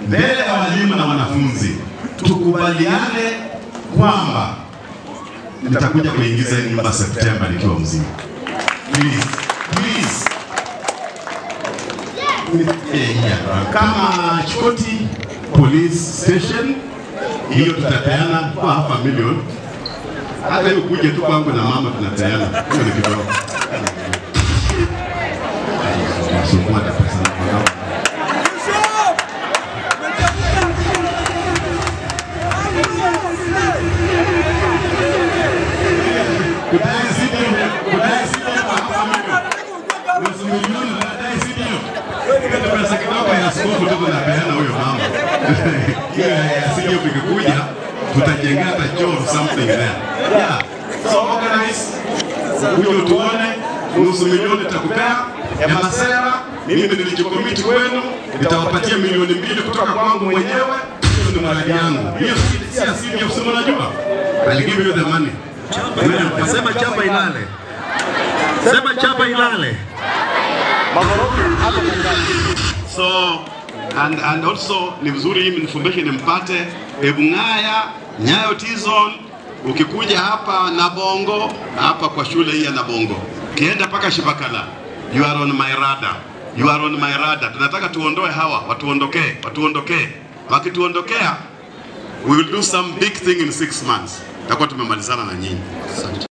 mbele ya walimu na wanafunzi tukubaliane kwamba nitakuja kuingiza hii nyumba Septemba nikiwa mzima. Please, please. Eh, yeah. Kama Chikoti Police Station hiyo tutapeana kwa hapa milioni. Hata hiyo kuja tu kwangu na mama tunapeana. Hiyo ni kidogo. Sukuma hata pesa na mwanao. Kudai sivyo, kudai sivyo kwa hapa milioni. Nusu milioni unadai sivyo? Ile pesa kidogo ya askofu tu tunapeana huyo mama. Hiyo ya sivyo vikikuja tutajenga hata choo or something there. Yeah. So organize. Kuja tuone nusu milioni takupea ya masera. Mimi nilichokomiti kwenu nitawapatia milioni mbili kutoka kwangu mwenyewe. Hiyo ni mradi yangu. Hiyo si si asivyo, si mnajua? I'll give you the money. Sema chapa ilale. Sema chapa ilale. So and, and also ni vizuri hii information mpate Ebung'aya, Nyayo T-Zone, ukikuja hapa Nabongo, hapa kwa shule hii ya Nabongo, kienda mpaka Shibakala, you are on my radar. You are on my radar. Tunataka tuondoe hawa, watuondokee, watuondokee. Wakituondokea, we will do some big thing in six months. Takuwa tumemalizana na nyinyi. Asante.